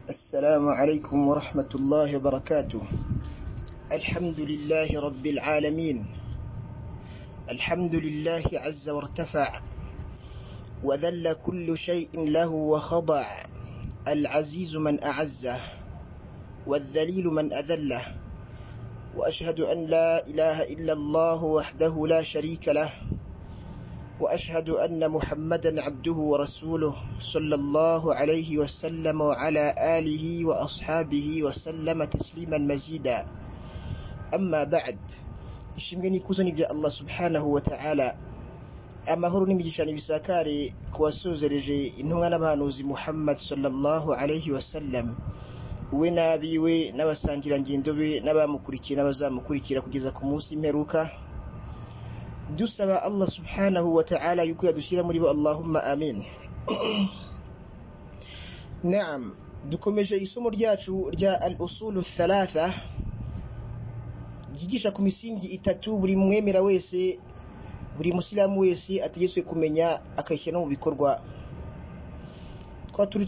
السلام عليكم ورحمة الله وبركاته الحمد لله رب العالمين الحمد لله عز وارتفع وذل كل شيء له وخضع العزيز من أعزه والذليل من أذله وأشهد أن لا إله إلا الله وحده لا شريك له واشهد ان محمدا عبده ورسوله صلى الله عليه وسلم وعلى اله واصحابه وسلم تسليما مزيدا اما بعد ishimwe n'ikuzo ni bya allah subhanahu wa ta'ala amahoro n'imigisha nibisakare ku wasuzereje intumwa n'abahanuzi muhammad sallallahu alaihi wasallam we n'abiwe n'abasangirangendo be n'abamukurikiye n'abazamukurikira kugeza ku munsi mperuka dusaba allah subhanahu wa ta'ala yuko yadushyira muri bo allahumma amin naam dukomeje isomo ryacu rya al usulu thalatha ryigisha ku misingi itatu buri mwemera wese buri musilamu wese ategetswe kumenya akayishyira no mu bikorwa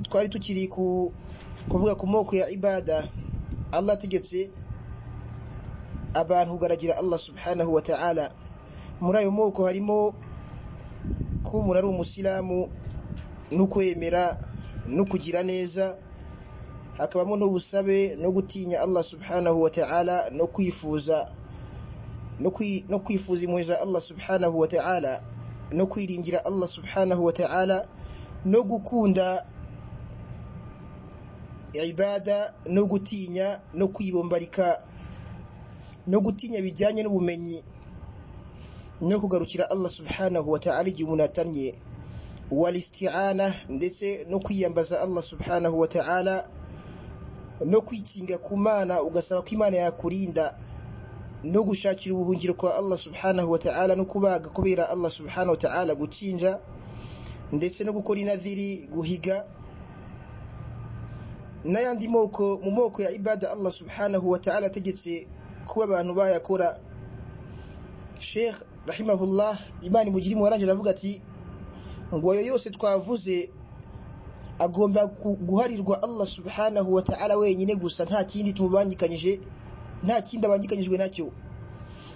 twari tukiri ku kuvuga ku moko ya ibada allah ategetse abantu kugaragira allah subhanahu wa ta'ala muri ayo moko harimo ko umuntu ari umusilamu no kwemera no kugira neza hakabamo n'ubusabe no gutinya allah subhanahu wa ta'ala no kwifuza no kwifuza impuhwe za allah subhanahu wa ta'ala no kwiringira allah subhanahu wa ta'ala no gukunda ibada no gutinya no kwibombarika no gutinya bijyanye n'ubumenyi no kugarukira Allah subhanahu wa ta'ala igihe umuntu atamye walisti'ana ndetse no kwiyambaza Allah subhanahu wa ta'ala no kwikinga ku mana ugasaba ko imana yakurinda no gushakira ubuhungiro kwa Allah subhanahu wa ta'ala no kubaga kubera Allah subhanahu wa ta'ala gukinja ndetse no gukora inadhiri guhiga n'ayandi moko mu moko ya ibada Allah subhanahu wa ta'ala ategetse kuba abantu bayakora Sheikh rahimahullah imana imugirimu warangira aravuga ati ngo ayo yose twavuze agomba guharirwa allah subhanahu wa ta'ala wenyine gusa nta kindi tumubangikanyije nta kindi abangikanyijwe nacyo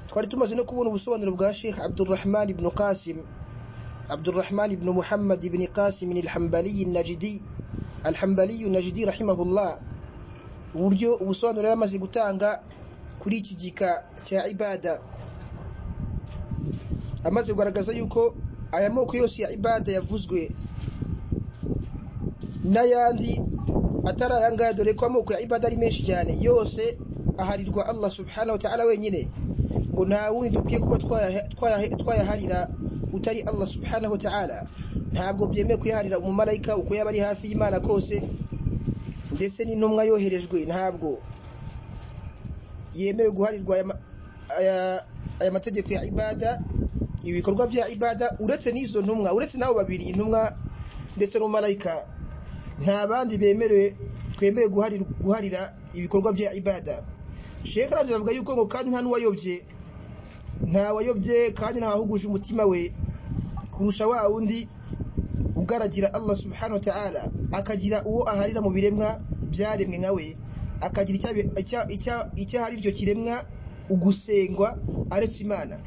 twari tumaze no kubona ubusobanuro bwa sheikh abdurrahman ibn qasim abdurrahman ibn muhammad ibn qasim alhambali najidi alhambali najidi rahimahullah uburyo ubusobanuro yari amaze gutanga kuri iki gika cya ibada amaze kugaragaza yuko aya moko yose ya ibada yavuzwe n'ayandi atari aya ngaya dore ko amoko ya ibada ari menshi cyane yose aharirwa Allah subhanahu wa ta'ala wenyine ngo nta wundi dukwiye kuba twayaharira utari Allah subhanahu wa ta'ala ntabwo byemewe kuyaharira umumarayika uko yaba ari hafi y'Imana kose ndetse n'intumwa yoherejwe ntabwo yemewe guharirwa aya, aya mategeko ya ibada ibikorwa bya ibada uretse n'izo ntumwa uretse n'abo babiri intumwa ndetse n'umumarayika nta bandi bemerewe twemewe guharira ibikorwa bya ibada shekara arangira avuga yuko ngo kandi nta n'uwayobye nta wayobye kandi nta wahuguje umutima we kurusha wa wundi ugaragira allah subhanahu wa ta'ala akagira uwo aharira mu biremwa byaremwe nka we akagira icyo ahari iryo kiremwa ugusengwa aretse imana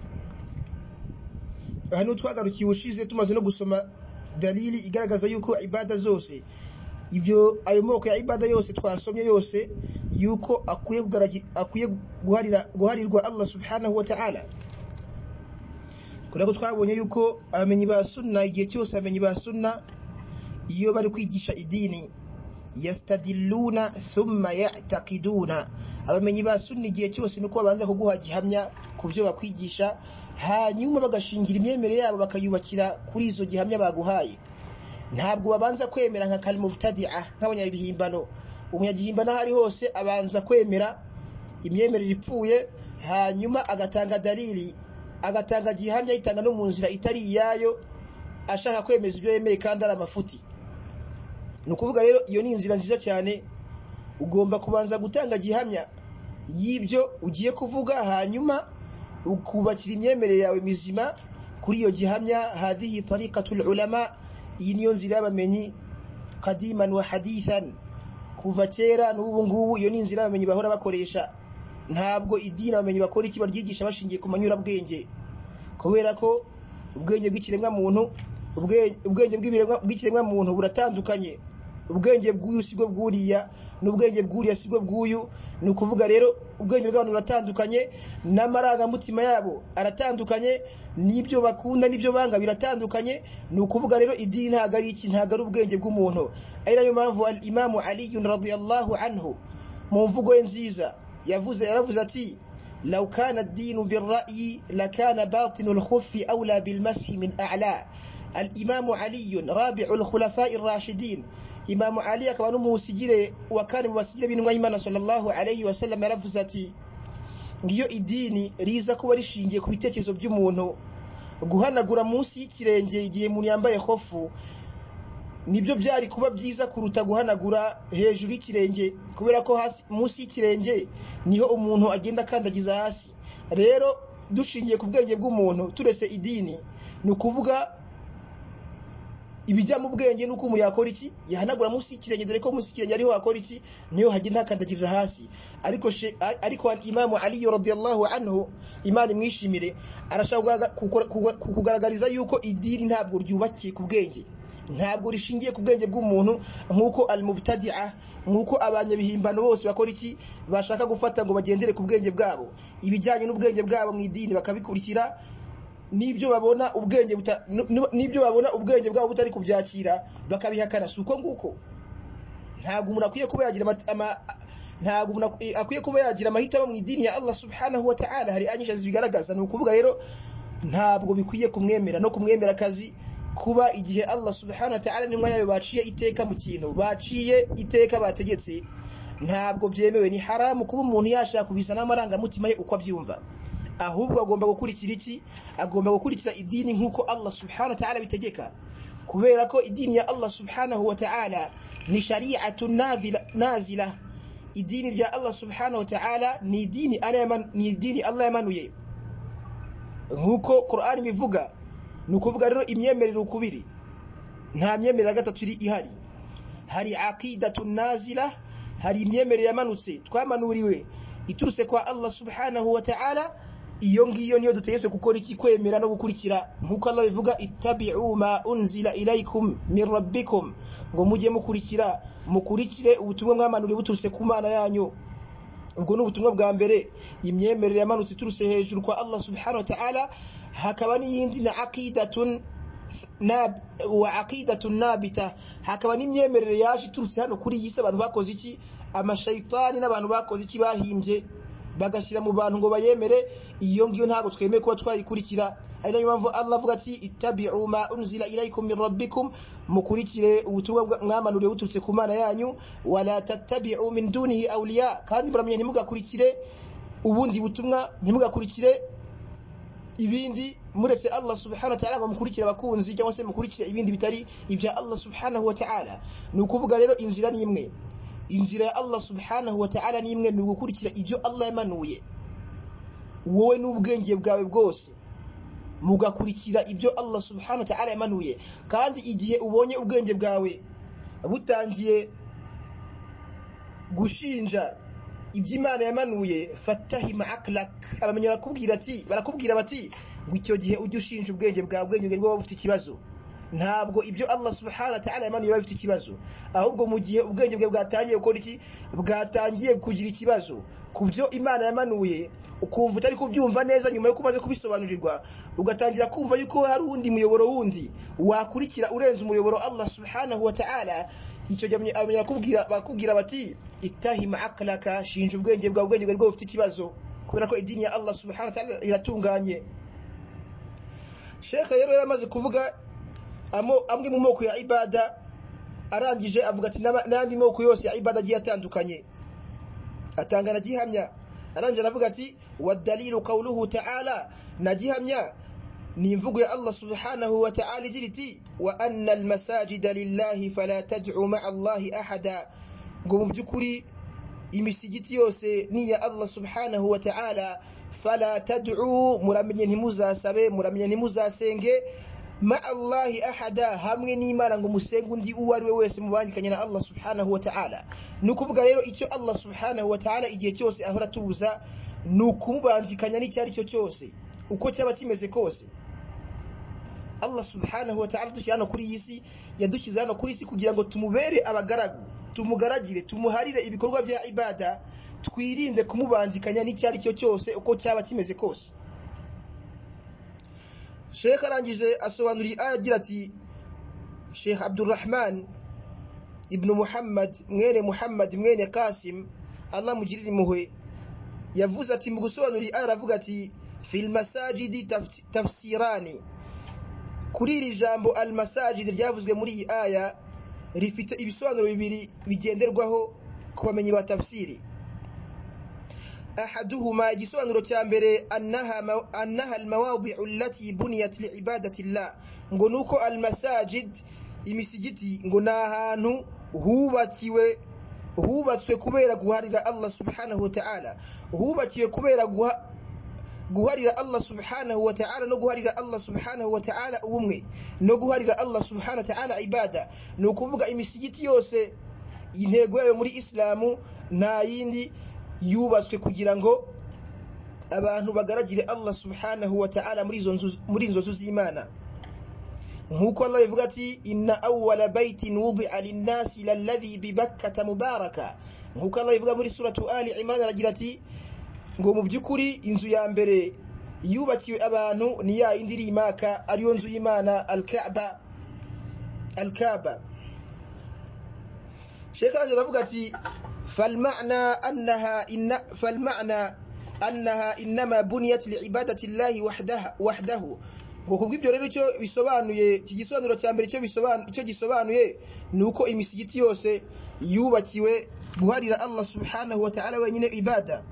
aha niho twagarukiye ushize tumaze no gusoma dalili igaragaza yuko ibada zose ibyo ayo moko ya ibada yose twasomye yose yuko akwiye guharirwa allah subhanahu wa ta'ala kubera ko twabonye yuko abamenyi ba sunna igihe cyose abamenyi ba sunna iyo bari kwigisha idini yastadiluna thumma ya'taqiduna abamenyi ba sunna igihe cyose nuko babanza kuguha gihamya ku byo bakwigisha hanyuma bagashingira imyemerere yabo bakayubakira kuri izo gihamya baguhaye ntabwo babanza kwemera nka kalimubtadi'a nk'abanyabihimbano umunyagihimbano aho ari hose abanza kwemera imyemerere ipfuye hanyuma agatanga dalili agatanga gihamya yitanga no mu nzira itari iyayo ashaka kwemeza ibyo yemeye kandi ari amafuti ni ukuvuga rero iyo ni inzira nziza cyane ugomba kubanza gutanga gihamya y'ibyo ugiye kuvuga hanyuma ukubakira imyemerere yawe mizima kuri iyo gihamya hadhihi tariqatul ulama iyi niyo nzira y'abamenyi kadiman wa hadithan kuva kera n'ubu ngubu iyo ni inzira abamenyi bahora bakoresha ntabwo idini abamenyi bakora iki baryigisha bashingiye ku manyurabwenge kubera ko ubwenge bw'ikiremwamuntu ubwe- ubwenge bw'ibiremwa- bw'ikiremwamuntu buratandukanye ubwenge bw'uyu si bwo bw'uriya n'ubwenge bw'uriya si bwo bw'uyu ni ukuvuga rero ubwenge bw'abantu buratandukanye n'amarangamutima yabo aratandukanye n'ibyo bakunda n'ibyo banga biratandukanye ni ukuvuga rero idini ntabwo ari iki ntabwo ari ubwenge bw'umuntu ari nayo mpamvu al imamu aliyun radiyallahu anhu mu mvugo ye nziza yavuze yaravuze ati لو كان الدين بالرأي لكان باطن الخف أولى بالمسح من أعلى الإمام علي رابع الخلفاء الراشدين إمام علي كمان موسجير وكان موسجير بن ويمان صلى الله عليه وسلم رفزتي ngiyo idini riza kuba rishingiye ku bitekerezo by'umuntu guhanagura munsi y'ikirenge igihe umuntu yambaye hofu nibyo byari kuba byiza kuruta guhanagura hejuru y'ikirenge kubera ko hasi munsi y'ikirenge niho umuntu agenda akandagiza hasi rero dushingiye ku bwenge bw'umuntu turetse idini ni ukuvuga ibijya mu bwenge nuko umuntu yakora iki yahanagura munsi y'ikirenge dore ko munsi y'ikirenge ariho hakora iki niyo hagenda hakandagirira hasi ariko she- ariko imamu aliyo radiyallahu anhu imana imwishimire arashaka kugaragara- kukora- kuga- kukugaragariza yuko idini ntabwo ryubakiye ku bwenge ntabwo rishingiye ku bwenge bw'umuntu nk'uko al-mubtadi'a nk'uko abanyabihimbano bose bakora iki bashaka gufata ngo bagendere ku bwenge bwabo ibijyanye n'ubwenge bwabo mu idini bakabikurikira n'ibyo babona ubwenge buta- n- n- n'ibyo babona ubwenge bwabo butari kubyakira bakabihakana si uko nguko ntabwo umuntu akwiye kuba yagira amata- ama- ntabwo umuntu akwi- akwiye kuba yagira amahitamo mu idini ya Allah subhanahu wa ta'ala hari anyisha zibigaragaza ni ukuvuga rero ntabwo bikwiye kumwemera no kumwemera akazi kuba igihe Allah subhanahu wa ta'ala n'intumwa yayo baciye iteka mu kintu baciye iteka bategetse ntabwo byemewe ni haramu kuba umuntu yashaka kubizana amarangamutima ye uko abyumva ahubwo agomba gukurikira iki agomba gukurikira idini nk'uko Allah subhanahu wa ta'ala bitegeka kubera ko idini ya Allah subhanahu wa ta'ala ni shari'atu nazila- nazila idini rya Allah subhanahu wa ta'ala ni idini Allah yaman- ni idini Allah yamanuye nk'uko Qur'an ibivuga ni ukuvuga rero imyemerere ukubiri nta myemerere ya gatatu iri ihari hari aqidatu nazila hari imyemerere yamanutse twamanuriwe iturutse kwa Allah subhanahu wa ta'ala iyo ngiyo niyo dutegetswe gukora iki kwemera no gukurikira nk'uko Allah bivuga ittabi'u ma unzila ilaykum min rabbikum ngo mujye mukurikira mukurikire ubutumwa mwamanuriwe buturutse ku mana yanyu ubwo ni ubutumwa bwa mbere imyemerere yamanutse iturutse hejuru kwa Allah subhanahu wa ta'ala hakaba n'iyindi na aqidatun nab- wa aqidatun nabita hakaba n'imyemerere yaje iturutse hano kuri iyi si abantu bakoze iki amashayitani n'abantu bakoze iki bahimbye bagashyira mu bantu ngo bayemere iyo ngiyo ntabwo twemeye kuba twayikurikira ari nayo mpamvu Allah avuga ati ittabi'u ma unzila ilaykum min rabbikum mukurikire ubutumwa bwa- mwamanuriwe buturutse ku mana yanyu wala tattabi'u min dunihi awliya kandi muramenya ntimugakurikire ubundi butumwa ntimugakurikire ibindi muretse Allah subhanahu wa ta'ala bamukurikira abakunzi cyangwa se mukurikira ibindi bitari ibya Allah subhanahu wa ta'ala ni ukuvuga rero inzira ni imwe inzira ya Allah subhanahu wa ta'ala ni imwe ni ugukurikira ibyo Allah yamanuye wowe n'ubwenge bwawe bwose mugakurikira ibyo Allah subhanahu wa ta'ala yamanuye kandi igihe ubonye ubwenge bwawe butangiye gushinja ibyo Imana yamanuye fatahima aklak abamenya barakubwira ati barakubwira bati ngo icyo gihe ujye ushinja ubwenge bwawe ubwenge bwawe buba bufite ikibazo ntabwo ibyo Allah subhanahu wa ta'ala yamanuye biba bifite ikibazo ahubwo mu gihe ubwenge bwe bwatangiye gukora iki bwatangiye kugira ikibazo ku byo Imana yamanuye ukumva utari kubyumva neza nyuma yo kumaze kubisobanurirwa ugatangira kumva yuko hari uwundi muyoboro wundi wakurikira urenze umuyoboro Allah subhanahu wa ta'ala icyo gihe abamenya bakubwira bakubwira bati itahima akalaka shinja ubwenge bwawe ubwenge bwawe bufite ikibazo kubera ko idini ya Allah subhanahu wa ta'ala iratunganye Sheikh rero yaramaze kuvuga amo- amwe mu moko ya ibada arangije avuga ati "N'aba- n'andi moko yose ya ibada agiye atandukanye atanga na gihamya arangije aravuga ati wadalilu qawluhu ta'ala na gihamya ni imvugo ya Allah subhanahu wa ta'ala igira iti wa anna almasajida lillahi fala tad'u ma'a Allahi ahada ngo mu by'ukuri imisigiti yose ni iya Allah subhanahu wa ta'ala fala tad'u muramenye ntimuzasabe muramenye ntimuzasenge ma allahi ahada hamwe n'imana ngo musenge undi uwo ari we wese mubandikanye na allah subhanahu wa ta'ala ni ukuvuga rero icyo allah subhanahu wa ta'ala igihe cyose ahora atubuza ni ukumubandikanya n'icyo ari cyo cyose uko cyaba kimeze kose allah subhanahu wa ta'ala dushyira hano kuri iyi si yadushyize hano kuri iyi si kugira ngo tumubere abagaragu tumugaragire tumuharire ibikorwa bya ibada twirinde kumubandikanya n'icyo ari cyo cyose uko cyaba kimeze kose shekh arangije asobanuriye aya agira ati shekh abdurrahman ibnu muhammad mwene muhammad mwene kasim allah mugirire impuhwe yavuze ati mu gusobanurira aya aravuga ati fil masajidi tafsirani kuri iri jambo al masajidi ryavuzwe muri iyi aya rifite ibisobanuro bibiri bigenderwaho ku bamenyi ba tafsiri أحدهما جسوان رتامبري أنها, أنها المواضع التي بنيت لعبادة الله نقولوكو المساجد imisijiti ngo ni ahantu hubakiwe hubatswe kubera guharira allah subhanahu wa ta'ala hubakiwe kubera guharira allah subhanahu wa ta'ala no guharira allah subhanahu wa ta'ala ubumwe no guharira allah subhanahu wa ta'ala ibada ni ukuvuga imisigiti yose intego yayo muri isilamu nta yindi yubatswe kugira ngo abantu bagaragire allah subhanahu wa ta'ala muri izo nzu z'imana nk'uko allah bivuga ati inna awwala baitin wudia linnasi lalladhi bibakkata mubaraka nk'uko allah bivuga muri suratu ali imran aragira ati ngo mu by'ukuri inzu ya mbere yubakiwe abantu ni ya yindi iri imaka ariyo nzu y'imana alkaba alkaba shekaraje aravuga ati فالمعنى أنها إن فالمعنى أنها إنما بنيت لعبادة الله وحدها وحده gukubwa ibyo rero icyo bisobanuye iki gisobanuro cya mbere icyo gisobanuye ni uko imisigiti yose yubakiwe guharira allah subhanahu wa ta'ala wenyine ibada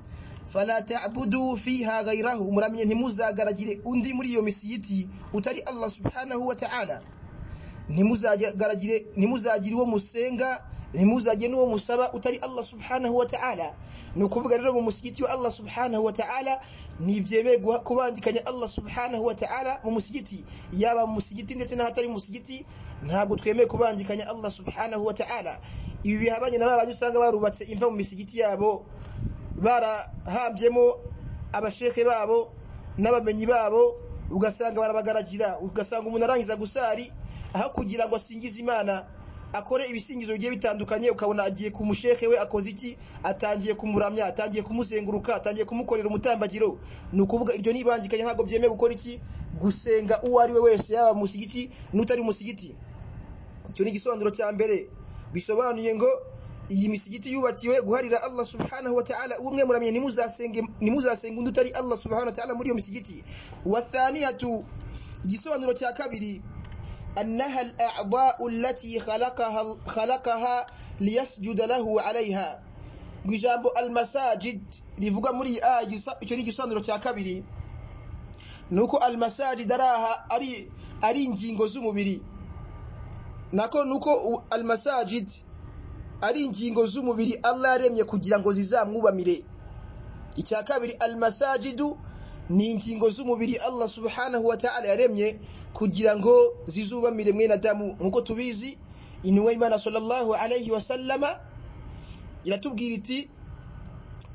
fala ta'budu fiha ghayrahu muramye ntimuzagaragire undi muri iyo misigiti utari allah subhanahu wa ta'ala ntimuzagaragire ntimuzagire uwo musenga ntimuzajye n'uwo musaba utari allah subhanahu wa ta'ala ni ukuvuga rero mu musigiti wa allah subhanahu wa ta'ala ntibyemeye kubandikanya allah subhanahu wa ta'ala mu musigiti yaba mu musigiti ndetse n'ahatari mu musigiti ntabwo twemeye kubandikanya allah subhanahu wa ta'ala ibi bihabanye na babandi usanga barubatse imva mu misigiti yabo barahambyemo abasheke babo n'abamenyi babo ugasanga barabagaragira ugasanga umuntu arangiza gusari aho kugira ngo asingize imana akore ibisingizo bigiye bitandukanye ukabona agiye ku mushehe we akoze iki atangiye kumuramya atangiye kumuzenguruka atangiye kumukorera umutambagiro ni ukuvuga iryo nibangikanye ntabwo byemewe gukora iki gusenga uwo ari we wese yaba musigiti n'utari musigiti icyo ni igisobanuro cya mbere bisobanuye ngo iyi misigiti yubakiwe guharira allah subhanahu wa ta'ala ubumwe muramye ntimuzasenge undi utari allah subhanahu wa ta'ala muri iyo misigiti wathaniyatu igisobanuro cya kabiri أنها الأعضاء التي خلقها خلقها ليسجد له عليها جامbo المساجد rivuga muri iyi aya icyo ni igisobanuro cya kabiri ni uko almasajid ari ari ingingo z'umubiri nako ni uko almasajid ari ingingo z'umubiri allah yaremye kugira ngo zizamwubamire icya kabiri almasajidu ni ingingo z'umubiri allah subhanahu wa ta'ala yaremye kugira ngo zizubamire mwene adamu nk'uko tubizi intumwa y'imana sallallahu alayhi wa sallama iratubwira iti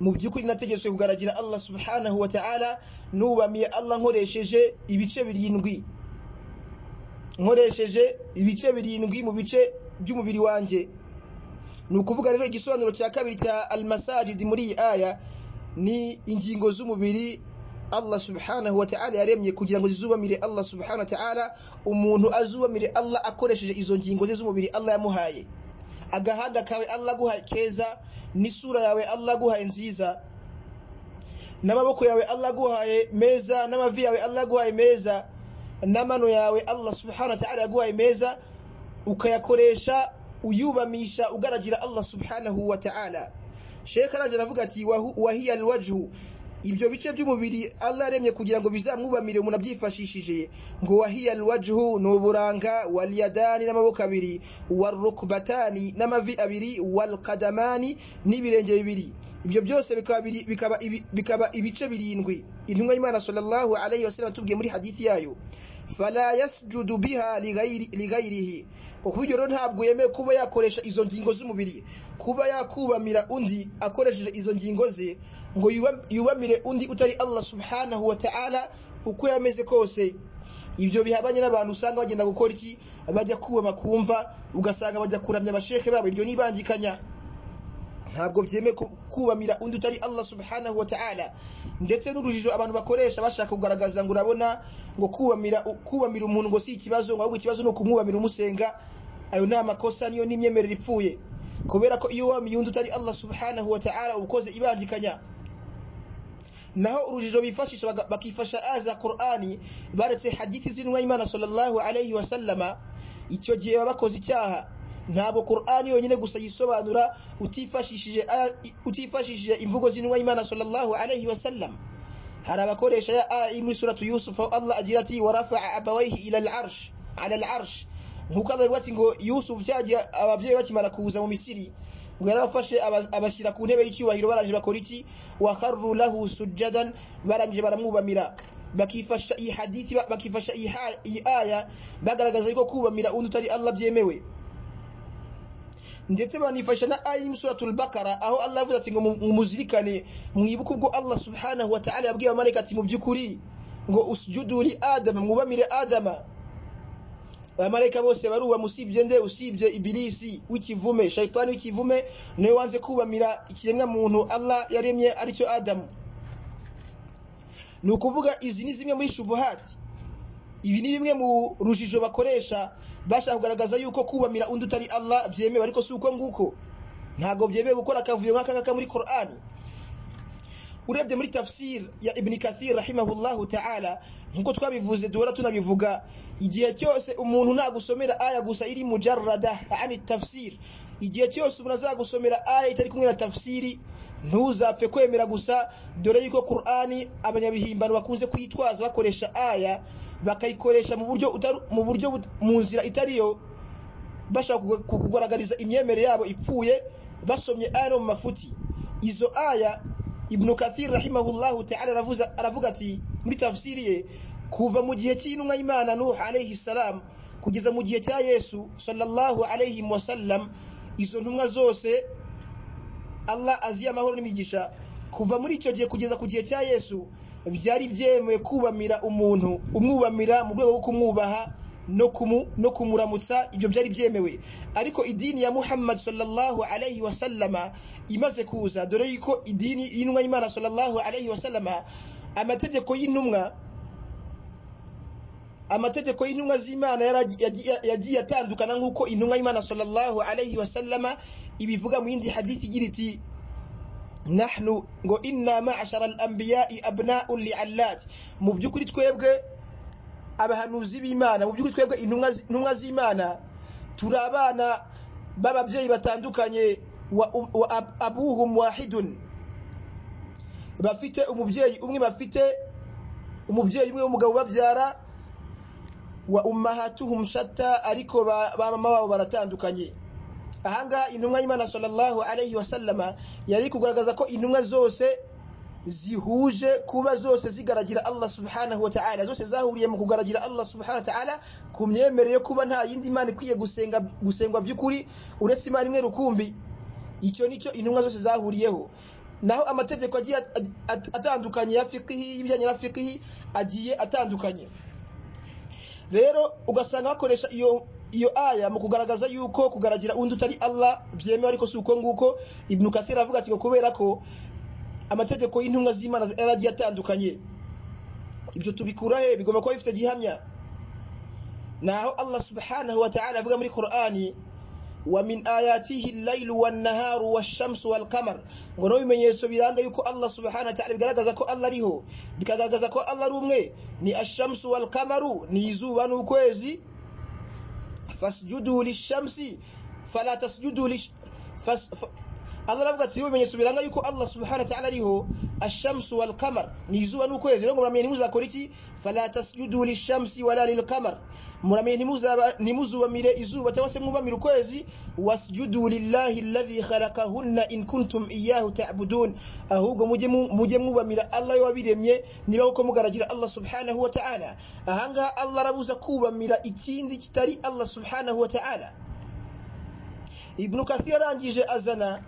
mu by'ukuri nategetswe kugaragira allah subhanahu wa ta'ala nubamiye allah nkoresheje ibice birindwi nkoresheje ibice birindwi mu bice by'umubiri wanjye ni ukuvuga rero igisobanuro cya kabiri cya almasajidi muri iyi aya ni ingingo z'umubiri allah subhanahu wa ta'ala yaremye kugira ngo zizubamire allah subhanahu wa ta'ala umuntu azubamire allah akoresheje izo ngingo ze z'umubiri allah yamuhaye agahanga kawe allah aguhaye keza n'isura yawe allah aguhaye nziza n'amaboko yawe allah aguhaye meza n'amavi yawe allah aguhaye meza n'amano yawe allah subhanahu wa ta'ala yaguhaye meza ukayakoresha uyubamisha ugaragira allah subhanahu wa ta'ala shekh arangira avuga ati wahiya alwajhu ibyo bice by'umubiri allah aremye kugira ngo bizamwubamire umuntu abyifashishije ngo wahiya alwajhu ni uburanga waliyadani n'amaboko abiri warukbatani n'amavi abiri walqadamani n'ibirenge bibiri ibyo byose bikaba, bikaba, bikaba ibice birindwi intumwa y'imana sallallahu alayhi wasallam atubwiye muri hadithi yayo fala yasjudu biha lighairi- lighairihi ku buryo rero ntabwo yemewe kuba yakoresha izo ngingo z'umubiri kuba yakubamira undi akoresheje izo ngingo ze ngo yuba- yubamire undi utari allah subhanahu wa ta'ala uko yameze kose ibyo bihabanye n'abantu usanga bagenda gukora iki bajya kubama kumva ugasanga bajya kuramya abashehe babo iryo nibangikanya ntabwo byemewe ku- kubamira undi utari allah subhanahu wa ta'ala ndetse n'urujijo abantu bakoresha bashaka kugaragaza ngo urabona ngo kubamira kubamira umuntu ngo si ikibazo ngo ahubwo ikibazo ni ukumwubamira umusenga ayo ni amakosa niyo n'imyemerere ipfuye kubera ko iyo wamiye undi utari allah subhanahu wa ta'ala uba ukoze ibangikanya naho urujijo bifashisha baga- bakifasha aya za qur'ani baretse hadithi z'intumwa y'imana sallallahu alayhi wa sallama icyo gihe baba bakoze icyaha ntabwo qur'ani yonyine gusa yisobanura utifashishije aya- utifashishije imvugo z'intumwa y'imana sallallahu alayhi wa sallam hari abakoresha ya aya iri muri suratu yusufu aho allah agira ati warafaa abawaihi ila al'arsh ala al'arsh nk'uko allah avuga ati ngo yusufu cya gihe ababyeyi bakimara kuza mu misiri ngo yarabafashe aba- abashyira ku ntebe y'icyubahiro barangije bakora iki wakharru lahu sujjadan barangije baramwubamira bakifasha iyi hadithi ba- bakifasha iyi ha- iyi aya bagaragaza yuko kubamira undi utari allah byemewe ndetse banifasha na aya iri muri suratul bakara aho allah avuze ati ngo mu- mumuzirikane mwibuke ubwo allah subhanahu wa ta'ala yabwiye abamarayika ati mu by'ukuri ngo usjudu li adama mwubamire adama abamarayika bose baruba usibye nde usibye ibilisi w'ikivume shayitani w'ikivume niwe wanze kubamira ikiremwa muntu allah yaremye aricyo adamu ni ukuvuga izi ni zimwe muri shubuhati ibi ni bimwe mu rujijo bakoresha bashaka kugaragaza yuko kubamira undi utari allah byemewe ariko si uko nguko ntabwo byemewe gukora akavuyo nk'aka ngaka muri qur'ani urebye muri tafsir ya ibn kathir rahimahullahu ta'ala nkuko twabivuze duhora tunabivuga igihe cyose umuntu nagusomera aya gusa iri mujarrada ani tafsir igihe cyose umuntu azagusomera aya itari kumwe na tafsiri ntuzapfe kwemera gusa dore yuko qur'ani abanyabihimbano bakunze kuyitwaza bakoresha aya bakayikoresha mu buryo utari- mu buryo but- mu nzira itariyo bashaka kugu- kukugaragariza imyemerere yabo ipfuye basomye aya no mu mafuti izo aya ibnu kathir rahimahullahu taala aravuza- aravuga ati muri tafsiri ye kuva mu gihe cy'intumwa y'imana nuh alayhi salam kugeza mu gihe cya yesu sallallahu alayhi wasallam izo ntumwa zose allah aziye amahoro n'imigisha kuva muri icyo gihe kugeza ku gihe cya yesu byari byemewe kubamira umuntu umwubamira mu rwego rwo kumwubaha no kumu- no kumuramutsa ibyo byari byemewe ariko idini ya muhammad sallallahu alayhi wasallama imaze kuza dore yuko idini y'intumwa y'imana sallallahu alayhi wasallama amategeko y'intumwa amategeko y'intumwa z'imana yaragi- yagiye yagiye atandukana nk'uko intumwa y'imana sallallahu alayhi wasallama ibivuga mu yindi hadithi igira iti nahnu ngo inna ma'ashara al-anbiya'i abna'un li'allat mu by'ukuri twebwe abahanuzi b'imana mu by'ukuri twebwe intumwa zi- intumwa z'imana turi abana b'ababyeyi batandukanye wa, wa ab- abuhum wahidun bafite umubyeyi umwe bafite umubyeyi umwe w'umugabo babyara wa ummahatuhum shatta ariko ba, ba mama babo baratandukanye ahangaha intumwa y'imana sallallahu alayhi wasallama yari kugaragaza ko intumwa zose zihuje kuba zose zigaragira allah subhanahu wa ta'ala zose zahuriye mu kugaragira allah subhanahu wa ta'ala ku myemerere yo kuba nta yindi mana ikwiye gusenga gusengwa by'ukuri uretse imana imwe rukumbi icyo nicyo intumwa zose zahuriyeho naho amategeko agiye at- at- atandukanye ya fikihi y'ibijyanye na fikihi agiye atandukanye rero ugasanga bakoresha iyo iyo aya mu kugaragaza yuko kugaragira undi utari allah byemewe ariko si uko nguko ibnu kathir avuga ati ngo kubera ko amategeko y'intumwa z'imana yaragiye atandukanye ibyo tubikura he bigomba kuba bifite gihamya naho allah subhanahu wa ta'ala avuga muri qur'ani wa min ayatihi llailu wannaharu washamsu walqamar ngo naho ibimenyetso biranga yuko allah subhanahu wa ta'ala bigaragaza ko allah ariho bikagaragaza ko allah ari umwe ni ashamsu walqamaru ni izuba n'ukwezi fasjudu lishamsi fala tasjudu lish- fas- fa- Allah aravuga ati ibimenyetso biranga yuko Allah subhanahu wa ta'ala ariho ashamsu wal qamar ni izuba n'ukwezi rero muramenye ntimuzakora iki fala tasjudu lishamsi wala lil qamar muramenye ntimuzaba ntimuzubamire izuba cyangwa se mwubamire ukwezi wasjudu lillahi alladhi khalaqahunna in kuntum iyyahu ta'budun ahubwo mujye mujye mwubamira Allah wabiremye niba uko mugaragira Allah subhanahu wa ta'ala ahanga Allah arabuza kubamira ikindi kitari Allah subhanahu wa ta'ala Ibn Kathir arangije azana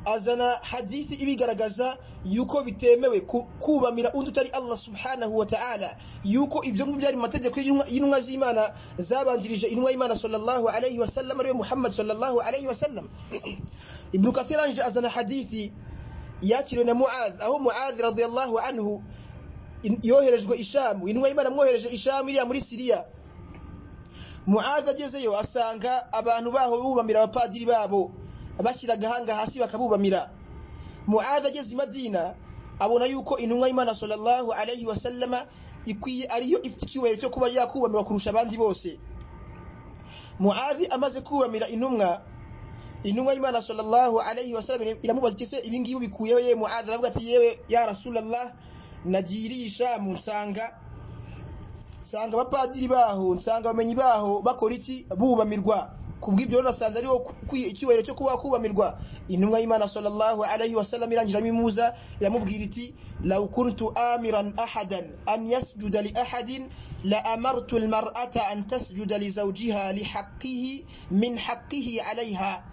azana hadithi ibigaragaza yuko bitemewe kubamira undi utari Allah subhanahu wa ta'ala yuko ibyo ngibyo byari mategeko y'intumwa z'Imana zabanjirije intumwa y'Imana sallallahu alayhi wa sallam ariwe Muhammad sallallahu alayhi wa sallam Ibn Kathir arangije azana hadithi yakiriwe na Muadh aho Muadh radiyallahu anhu yoherejwe ishamu intumwa y'Imana mwohereje ishamu iriya muri Siriya muhaza agezeyo asanga abantu baho bubamira abapadiri babo bashyira agahanga hasi bakabubamira muhaza ageze i madina abona yuko intumwa y'imana sallallahu alayhi wa sallama ikwiye ariyo ifite icyubahiro cyo kuba yakubamira kurusha abandi bose muhazi amaze kubamira intumwa intumwa y'imana sallallahu alayhi wa sallam iramubaza iti se ibi ngibi ubikuyeho yewe muhazi aravuga ati yewe ya rasulallah nagiriye ishamu nsanga nsanga abapadiri baho nsanga abamenyi baho bakora iki bubamirwa kubw'ibyo rero nasanze ariho icyubahiro cyo kuba kubamirwa intumwa y'imana sallallahu alayhi wa sallam irangiramo imuza iramubwira iti law kuntu amiran ahadan an yasjuda li ahadin la amartu almar'ata an tasjuda li zawjiha li haqqihi min haqqihi alayha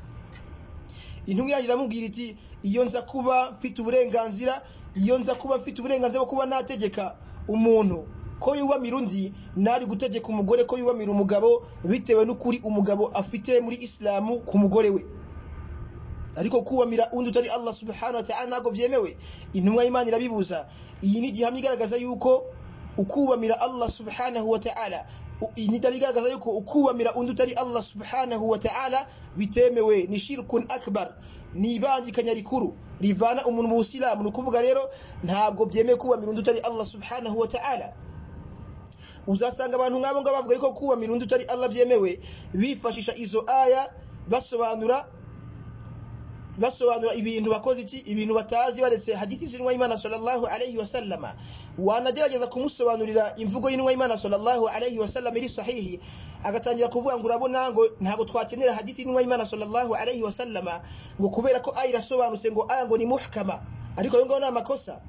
intumwa irangira iramubwira iti iyo nza kuba mfite uburenganzira iyo nza kuba mfite uburenganzira bwo kuba nategeka umuntu ko yubamira undi ntari gutegeka umugore ko yubamira umugabo bitewe n'ukuri umugabo afite muri isilamu ku mugore we ariko kubamira undi utari Allah subhanahu wa ta'ala ntabwo byemewe intumwa y'Imana irabibuza iyi ni igihamya igaragaza yuko ukubamira Allah subhanahu wa ta'ala ni dalili igaragaza yuko ukubamira undi utari Allah subhanahu wa ta'ala bitemewe ni shirkun akbar ni ibangikanya rikuru rivana umuntu mu busilamu ni ukuvuga rero ntabwo byemewe kubamira undi utari Allah subhanahu wa ta'ala uzasanga abantu nk'abo ngabo bavuga yuko kubamira undi utari Allah byemewe bifashisha izo aya basobanura basobanura ibintu bakoze iki ibintu batazi baretse hadithi z'intumwa y'Imana sallallahu alayhi wa sallama wanagerageza kumusobanurira imvugo y'intumwa y'Imana sallallahu alayhi wa sallam iri sahihi agatangira kuvuga ngo urabona ngo ntabwo twakenera hadithi y'intumwa y'Imana sallallahu alayhi wa sallama ngo kubera ko aya irasobanutse ngo aya ngo ni muhkama ariko ayo ngayo ni amakosa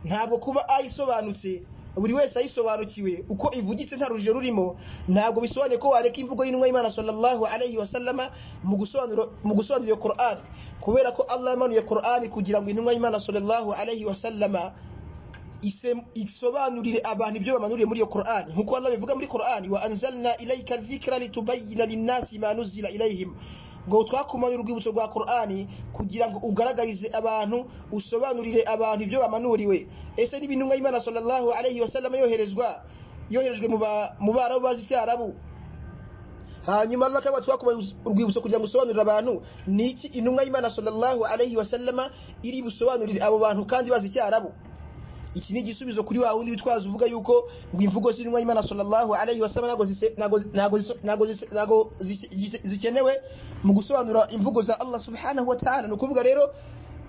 ntabwo kuba aya isobanutse buri wese ayisobanukiwe uko ivugitse nta rujijo rurimo ntabwo bisobanuye ko wareka imvugo y'intumwa y'Imana sallallahu alayhi wa sallama mu gusobanura mu gusobanura Qur'an kubera ko Allah yamanuye Qur'an kugira ngo intumwa y'Imana sallallahu alayhi wa sallama isobanurire abantu ibyo bamanuriye muri iyo Qur'an nkuko Allah bivuga muri Qur'an wa anzalna ilayka dhikra litubayyana lin-nasi ma nuzila ilayhim ngo twakumanura urwibutso rwa Qur'ani kugira ngo ugaragarize abantu usobanurire abantu ibyo bamanuriwe ese n'ibintumwa y'Imana sallallahu alayhi wasallam yoherezwa yoherejwe mu mu barabu bazi cyarabu hanyuma Allah akaba twakumanura urwibutso kugira ngo usobanurire abantu niki intumwa y'Imana sallallahu alayhi wasallama iri busobanurire abo bantu kandi bazi cyarabu iki ni igisubizo kuri wa wundi witwaza uvuga yuko ngo imvugo z'intumwa y'Imana sallallahu alayhi wasallam nago nago zikenewe mu gusobanura imvugo za Allah subhanahu wa ta'ala ni ukuvuga rero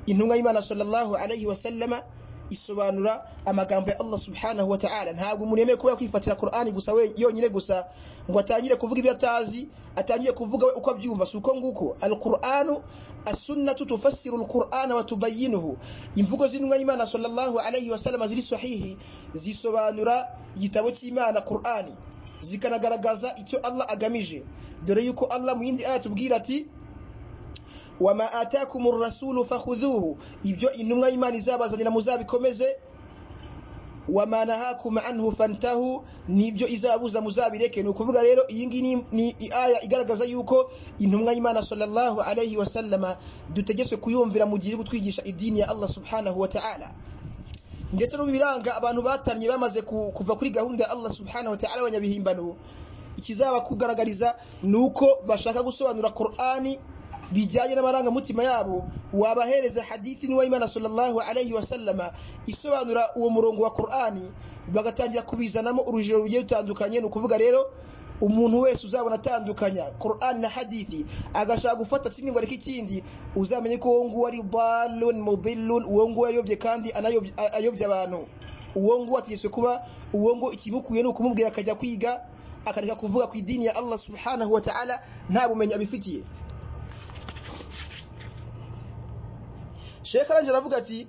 intumwa y'Imana sallallahu alayhi wasallama isobanura amagambo ya Allah subhanahu wa ta'ala ntabwo umuntu yemewe kuba yakwifatira Qur'ani gusa we yonyine gusa ngo atangire kuvuga ibyo atazi atangire kuvuga we uko abyumva si uko nguko al-Qur'anu as-sunnatu tufassiru al-Qur'ana wa tubayyinuhu imvugo z'intumwa y'Imana sallallahu alayhi wa sallam ziri sahihi zisobanura igitabo cy'Imana Qur'ani zikanagaragaza icyo Allah agamije dore yuko Allah mu yindi aya tubwira ati wama atakumur rasulu fakhudhuhu ibyo intumwa y'Imana izabazanira muzabikomeze wama nahakum anhu fantahu nibyo izabuza muzabireke nukuvuga rero iyi ngiyi ni aya igaragaza yuko intumwa y'Imana sallallahu alayhi wasallama dutegetswe kuyumvira mu gihe gutwigisha idini ya Allah subhanahu wa ta'ala ndetse no biranga abantu batamye bamaze kuva kuri gahunda ya Allah subhanahu wa ta'ala abanyabihimbano ikizaba kugaragariza nuko bashaka gusobanura Qur'ani bijyanye n'amarangamutima yabo wabahereza hadithi n'uwa imana sallallahu alayhi wa sallama isobanura uwo murongo wa Qur'ani bagatangira kubizanamo urujiro rugiye rutandukanye ni ukuvuga rero umuntu wese uzabona atandukanya Qur'an na hadithi agashaka gufata kimwe ngo areke ikindi uzamenye ko uwo nguwo ari dalun mudillun uwo nguwo yayobye kandi anayobye ayobye abantu uwo nguwo ategetswe kuba uwo nguwo ikimukuye ni ukumubwira akajya kwiga akareka kuvuga ku idini ya Allah subhanahu wa ta'ala nta bumenyi abifitiye Sheikh arangije aravuga ati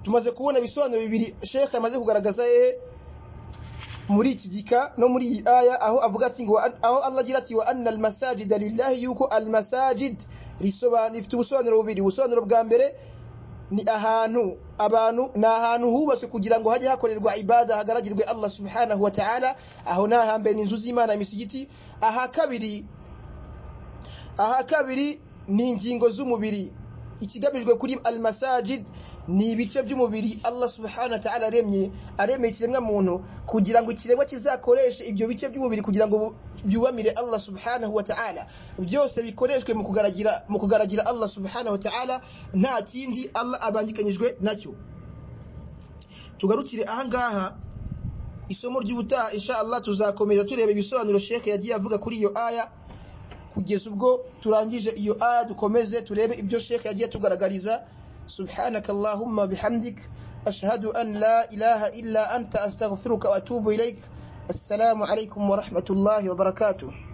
tumaze kubona ibisobanuro bibiri Sheikh amaze kugaragaza ye muri iki gika no muri iyi aya aho avuga ati ngo aho Allah agira ati wa anna almasajid lillahi yuko almasajid risobanura ifite ubusobanuro bubiri ubusobanuro bwa mbere ni ahantu abantu ni ahantu hubatse kugira ngo hajye hakorerwa ibada hagaragirwe Allah subhanahu wa ta'ala aho ni ahambere ni inzu z'Imana imisigiti aha kabiri aha kabiri ni ingingo z'umubiri ikigamijwe kuri al-masajid ni ibice by'umubiri Allah subhanahu wa ta'ala aremye aremye ikiremwa muntu kugira ngo ikiremwa kizakoreshe ibyo bice by'umubiri kugira ngo byubamire Allah subhanahu wa ta'ala byose bikoreshwe mu kugaragira mu kugaragira Allah subhanahu wa ta'ala nta kindi Allah abangikanyijwe nacyo tugarukire ahangaha isomo ry'ubutaha insha Allah tuzakomeza tureba ibisobanuro Sheikh yagiye avuga kuri iyo aya kugeza ubwo turangije iyo aya dukomeze turebe ibyo Sheikh yagiye tugaragariza سبحانك اللهم بحمدك أشهد أن لا إله إلا أنت أستغفرك وأتوب إليك السلام عليكم ورحمة الله وبركاته